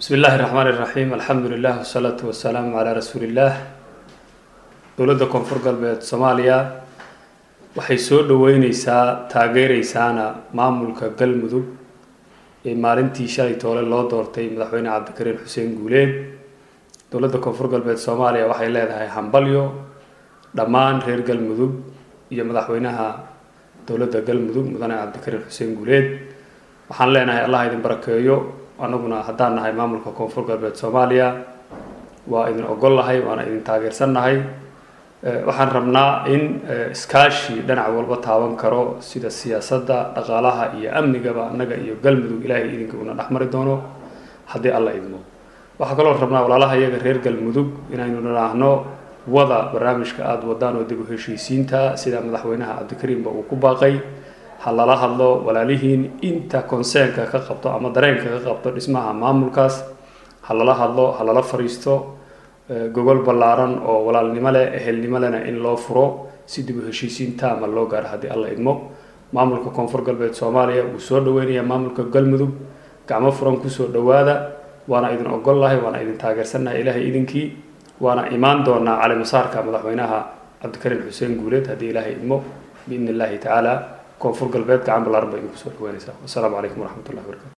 bismi illaahi raxmaan iraxiim alxamdu lilah wasalaatu wasalaamu calaa rasuuli illaah dowladda koonfur galbeed soomaaliya waxay soo dhaweyneysaa taageereysaana maamulka galmudug ee maalintii shalay toole loo doortay madaxweyne cabdikariin xuseen guuleed dowladda koonfur galbeed soomaaliya waxay leedahay hambalyo dhammaan reer galmudug iyo madaxweynaha dowladda galmudug mudane cabdikariin xuseen guuleed waxaan leenahay allah idin barakeeyo anaguna haddaan nahay maamulka koonfur galbeed soomaaliya waa idin ogol nahay waana idin taageersannahay waxaan rabnaa in iskaashi dhinac walba taaban karo sida siyaasadda dhaqaalaha iyo amnigaba annaga iyo galmudug ilaahay idinka una dhexmari doono haddii alla idmo waxaa kaloo rabnaa walaalaha iyaga reer galmudug inaynu nidhaahno wada barnaamijka aada wadaan oo dib u heshiisiinta sida madaxweynaha cabdikariimba uu ku baaqay ha lala hadlo walaalihiin inta conseenka ka qabto ama dareenka ka qabto dhismaha maamulkaas ha lala hadlo ha lala fariisto gogol ballaaran oo walaalnimo leh ehelnimo lehna in loo furo si dib u heshiisiin taama loo gaaro haddii alla idmo maamulka koonfur galbeed soomaaliya wuu soo dhaweynayaa maamulka galmudug gacmo furan kusoo dhawaada waana idin ogol lahay waana idin taageersannahay ilaahay idinkii waana imaan doonaa calimasaarka madaxweynaha cabdikariin xuseen guuleed haddii ilaahay idmo biidni illaahi tacaala koonfur galbeed gacan ballaaran ba idinku soo dhaweynaysaa wasalaamu calaykum waraxmat ullahi barakatu